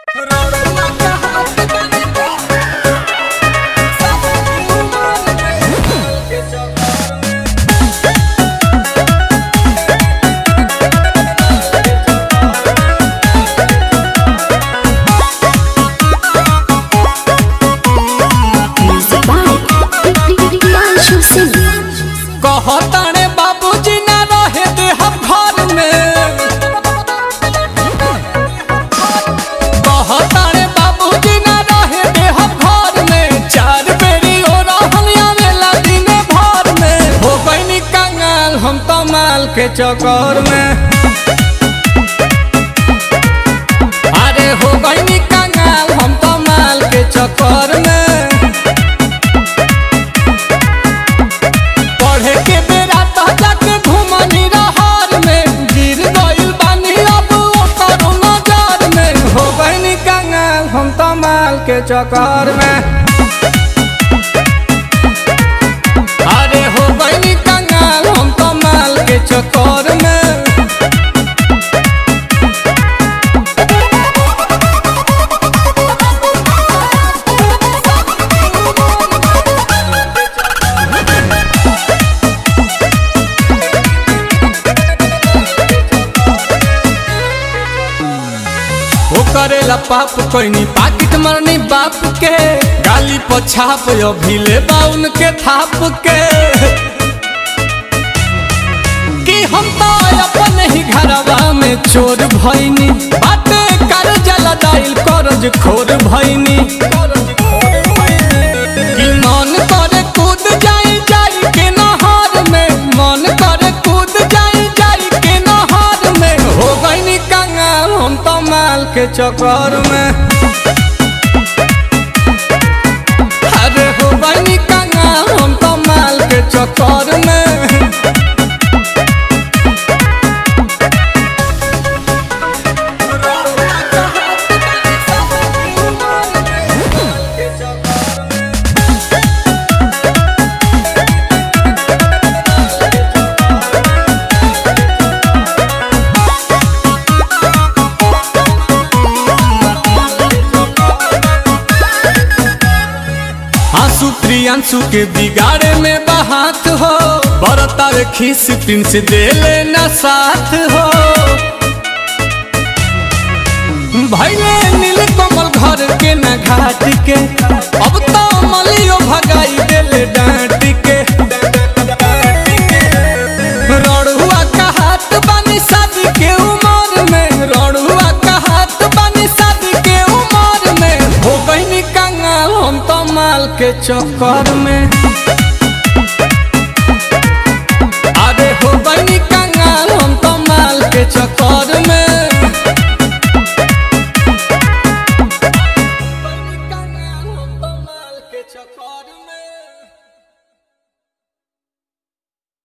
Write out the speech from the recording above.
Music by Priyanshu Singh. कहताने बाबूजी ना रहे दे हम घर में कहताने बाबूजी ना रहे दे हम घर में चार बेरी हो रहल आवेला दिन भर में हो गईनी कंगाल हम तो माल के चक्कर में अरे हो गईनी कंगाल हम तो माल के चक्कर में पढ़े के बेरा तो जाके घुमनी रहर में गिर गइल बानी अब ओकर नजर में हो गइनी कंगाल हम तो माल के चक्कर में अरे हो गइनी कंगाल हम तो माल के चक्कर में वो करेला पाप कोई पाकिट मरनी बाप के गाली पछाप अभिले बाउन के थाप के कि हम तो अपन ही घरवा में चोर भइनी बाटे कर जला दाइल करज खोर भइनी कि मन करे कूद जाई जाई के नहर में मन करे कूद जाई जाई के नहर में हो गईनी कंगाल हम तो माल के चक्कर में अरे हो गईनी कंगाल हम तो माल के चक्कर में आंसू प्रियांशु के बिगाड़े में बहात हो बरतार खीस प्रिंस दे लेना साथ हो भैले नील कमल घर के न घाट के अब तो मलियो भगाई देले डांट के रड़ुआ का हाथ बानी शादी के उमर में रड़ुआ का हाथ बानी शादी के उमर में हो गईनी कंगाल हम तो माल के चक्कर में अरे हो गईनी